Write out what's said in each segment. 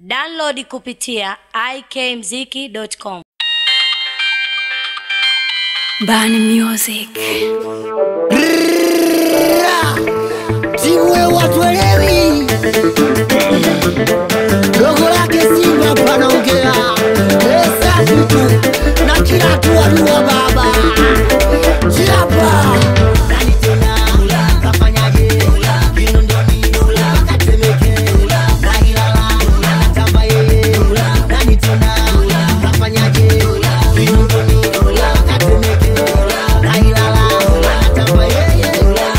Download kupitia ikmziki.com. Bani Music. Siwe watuelewi dogo lake Simba panaongea pesa vitu na kila tu adua baba chapa nani tena kafanyaje Kinondoni Katemeke na Ilala anatamba yeye nani tena kafanyaje Kinondoni Katemeke na Ilala anatamba yeye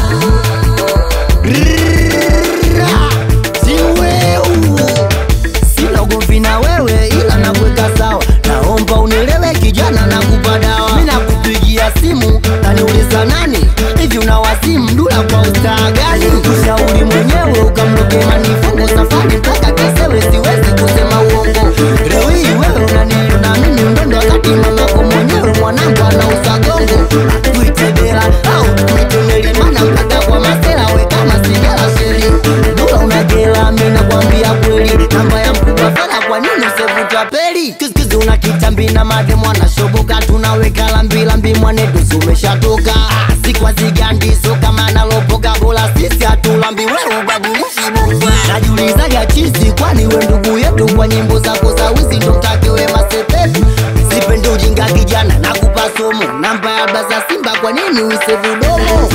Siweu sina ugomvi na wewe, ila nakuweka sawa. Naomba unielewe kijana, nakupa dawa. Mimi nakupigia simu naniuliza nani hivi, una wazimu dula kwa ustaa gani? Ushauri mwenyewe ukamloke manifungo safari mpaka Kesewe, siwezi kusema uongo. Leo hii wewe unaniona mimi mdondo, wakati mamako mwenyewe mwanangu anauza gongo. Tuite Bela au tuite Melimana mpaka kwa masela, we kama sigara sheri dula unajela, mimi nakwambia kweli, namba ya mkubwa fela, kwa nini usevuta peli? Kiskizi una kitambi na made mwana shoboka, tunaweka lambi lambi, mwanedusi umeshatoka. Ah, Sikwa zigandi so kama nalopoka, bora sisi hatulambi, wewe ubadilishi boka. Najiulizaga chizi, kwani we ndugu yetu, kwa nyimbo zako za wizi ndo mtake we masepetu Sipendi ujinga kijana, nakupa somo, namba ya baza Simba, kwa nini uisevu domo?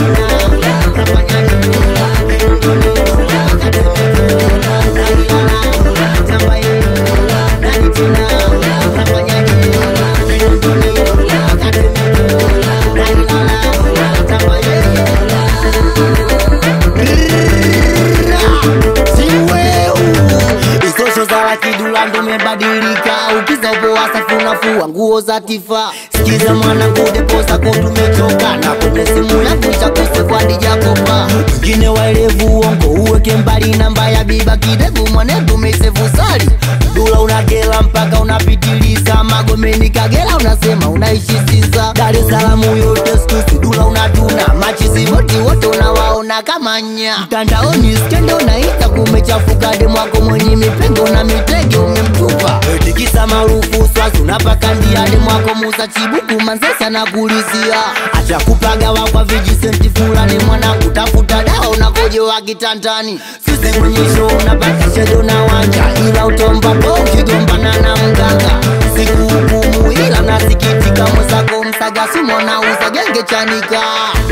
Isosho za lakidula ndo mebadilika, ukiza upo wasafu unafua nguo za tifa. Sikiza mwanangu, depo zako tumechoka, na kwenye simu yangu chakosekwadi jakopa. Wengine waelevu uongo, uweke mbali namba ya biba kidevu, mwanetu mesevu sali dula unagela mpaka unapitiliza Magomeni Kagera unasema unaishi Sinza, Dar es Salaam yote skusi dula unatuna machizi wote wote unawaona kama nya mtandaoni skendo unaita kumechafuka demwako mwenye mipengo na mitege umemtupa tikisa maarufu swazi unapaka ndia demwako Musa Chibuku Manzesa na kulizia acha kupagawa kwa vijisenti fulani mwanangu tafuta dawa unakojewa kitandani sisi kwenye show unapaka shedo na wanja ila utomba po ukigombana na mganga siku hukumu ila nasikitika mwenzako msaga sumo na uza genge chanika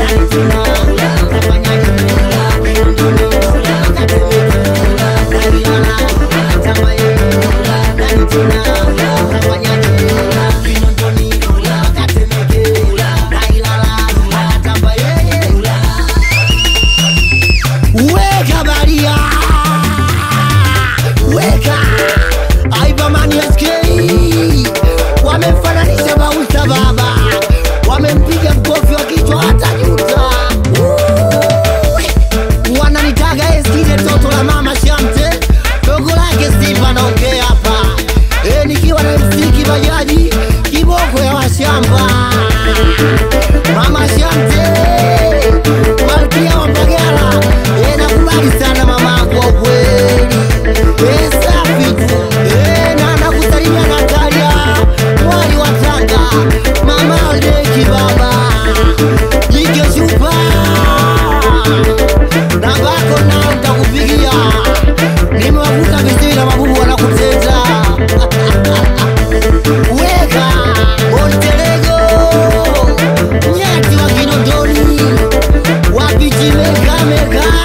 Weka baria Weka Aibamani SK Wamemfananisha Bausa baba Wamempiga mkofi wa kichwa hata juta Ui. Wananitaga eskide toto la mama Shamte Dogo lake Simba naongea hapa e, Nikiwa na MC Kibajaji Kiboko ya washamba Mama Shamte Malkia wa Mbagala e, nakubali sana mama kwa kweli e, safi tu e, na nakusalimia Natalia mwali wa Tanga mama Aldeki baba jike shupa nambako nao ntakupigia nimewavuta vizuri na mabubu wanakuteza weka Monterego nyati wa Kinondoni wapichi meka meka